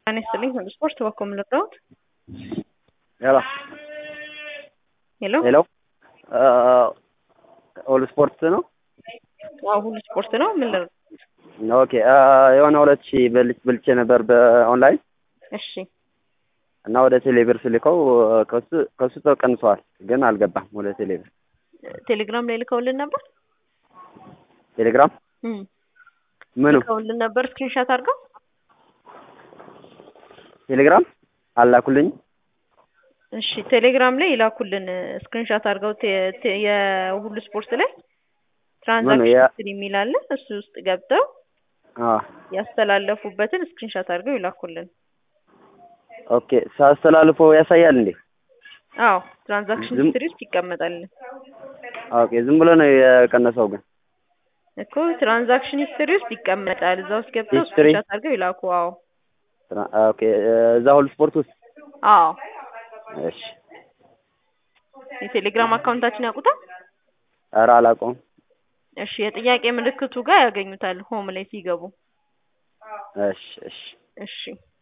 ጤና ይስጥልኝ ሁሉ ስፖርት በኮም ልርዳዎት? ሄሎ ሄሎ ሄሎ ኦል ስፖርት ነው። አዎ ሁሉ ስፖርት ነው። ምን ልርዳ? ኦኬ የሆነ ሁለት ሺህ በልች በልቼ ነበር በኦንላይን እሺ እና ወደ ቴሌብር ስልከው ከሱ ከሱ ተቀንሰዋል፣ ግን አልገባም ወደ ቴሌብር። ቴሌግራም ላይ ልከውልን ነበር። ቴሌግራም እም ምኑ ልከውልን ነበር ስክሪንሻት አድርገው። ቴሌግራም አላኩልኝ። እሺ ቴሌግራም ላይ ይላኩልን ስክሪንሻት አድርገው ቴ- ቴ- የሁሉ ስፖርት ላይ ትራንዛክሽን ያ- ሂስትሪ የሚል አለ። እሱ ውስጥ ገብተው አዎ ያስተላለፉበትን ስክሪንሻት አድርገው ይላኩልን። ኦኬ ሳስተላልፈው ያሳያል እንዴ? አዎ ትራንዛክሽን ዝም- ሂስትሪ ውስጥ ይቀመጣል ኦኬ ዝም ብሎ ነው የቀነሰው ግን እኮ ትራንዛክሽን ሂስትሪ ውስጥ ይቀመጣል። እዛ ውስጥ ገብተው ሂስትሪ? ስክሪንሻት አድርገው ይላኩ። አዎ ትራ- ኦኬ እዛ ሁሉ ስፖርት ውስጥ አዎ እሺ። የቴሌግራም አካውንታችን ያውቁታል። ኧረ አላውቀውም። እሺ የጥያቄ ምልክቱ ጋር ያገኙታል ሆም ላይ ሲገቡ። እሺ እሺ እሺ